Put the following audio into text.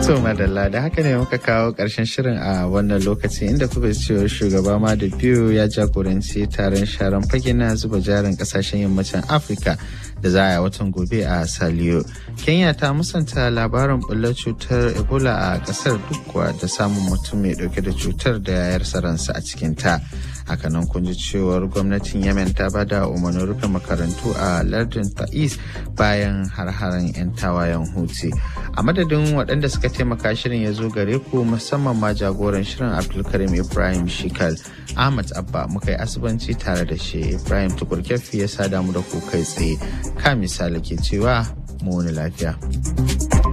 To madalla da haka ne muka kawo ƙarshen shirin a wannan lokaci inda kuka cewa shugaba ma da biyu ya jagoranci taron sharan fage na zuba jarin kasashen yammacin Afirka da za a yi watan gobe a Saliyo. Kenya ta musanta labarin bullar cutar Ebola a ƙasar duk kuwa da samun mutum mai ɗauke da cutar da ya yarsa ransa a cikinta. hakanan kun ji cewar gwamnatin yemen ta bada umarnin rufe makarantu a lardin ta'is bayan har-haren 'yan tawayen huti a madadin waɗanda suka taimaka shirin ya zo gare ku musamman ma jagoran shirin abdulkarim ibrahim shikal ahmad abba muka yi asibanci tare da shi ibrahim tukur ya sada mu da ku kai tsaye ka misali ke cewa mu wani lafiya